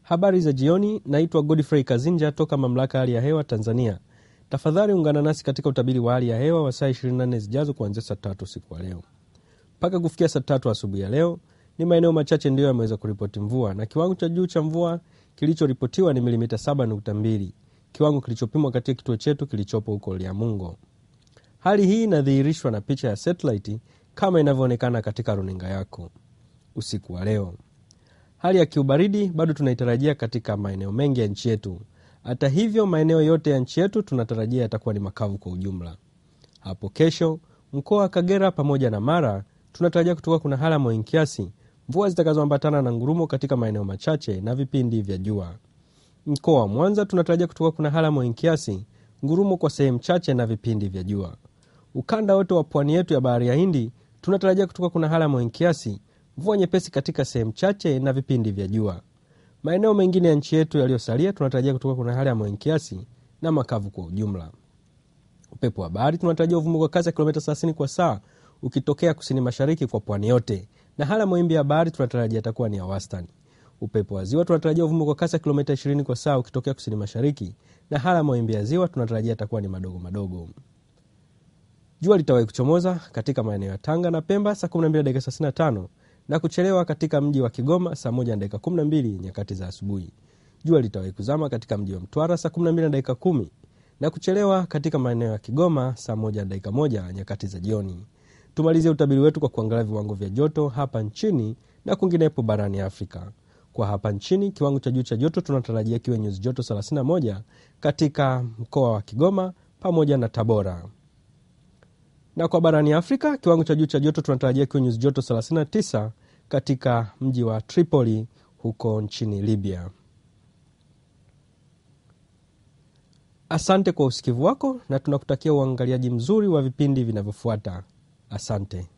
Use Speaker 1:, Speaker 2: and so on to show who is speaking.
Speaker 1: Habari za jioni, naitwa Godfrey Kazinja toka mamlaka ya hali ya hewa Tanzania. Tafadhali ungana nasi katika utabiri wa hali ya hewa wa saa 24 zijazo kuanzia saa tatu usiku wa leo mpaka kufikia saa tatu asubuhi ya leo. Ni maeneo machache ndiyo yameweza kuripoti mvua na kiwango cha juu cha mvua kilichoripotiwa ni milimita 7.2, kiwango kilichopimwa katika kituo chetu kilichopo huko Liamungo. Hali hii inadhihirishwa na picha ya satellite kama inavyoonekana katika runinga yako usiku wa leo. Hali ya kiubaridi bado tunaitarajia katika maeneo mengi ya nchi yetu. Hata hivyo, maeneo yote ya nchi yetu tunatarajia yatakuwa ni makavu kwa ujumla. Hapo kesho, mkoa wa Kagera pamoja na Mara tunatarajia kutoka kuna hali ya mawingu kiasi, mvua zitakazoambatana na ngurumo katika maeneo machache na vipindi vya jua. Mkoa wa Mwanza tunatarajia kutoka kuna hali ya mawingu kiasi, ngurumo kwa sehemu chache na vipindi vya jua. Ukanda wote wa pwani yetu ya bahari ya Hindi tunatarajia kutoka kuna hali ya mawingu kiasi, mvua nyepesi katika sehemu chache na vipindi vya jua. Maeneo mengine ya nchi yetu yaliyosalia tunatarajia kutoka kuna hali ya mawingu kiasi na makavu kwa ujumla. Upepo wa bahari tunatarajia uvume kwa kasi ya kilomita 30 kwa saa ukitokea kusini mashariki kwa pwani yote, na hali ya mawimbi ya bahari tunatarajia itakuwa ni ya wastani. Upepo wa ziwa tunatarajia uvume kwa kasi ya kilomita 20 kwa saa ukitokea kusini mashariki, na hali ya mawimbi ya ziwa tunatarajia itakuwa ni madogo madogo. Jua litawahi kuchomoza katika maeneo ya Tanga na Pemba saa 12 dakika 35 na kuchelewa katika mji wa Kigoma saa 1 dakika 12 nyakati za asubuhi. Jua litawahi kuzama katika mji wa Mtwara saa 12 dakika 10 na kuchelewa katika maeneo ya Kigoma saa 1 dakika 1 nyakati za jioni. Tumalizie utabiri wetu kwa kuangalia viwango vya joto hapa nchini na kwinginepo barani Afrika. Kwa hapa nchini, kiwango cha juu cha joto tunatarajia kiwe nyuzi joto 31 katika mkoa wa Kigoma pamoja na Tabora na kwa barani Afrika kiwango cha juu cha joto tunatarajia kiwe nyuzi joto 39 katika mji wa Tripoli huko nchini Libya. Asante kwa usikivu wako na tunakutakia uangaliaji mzuri wa vipindi vinavyofuata. Asante.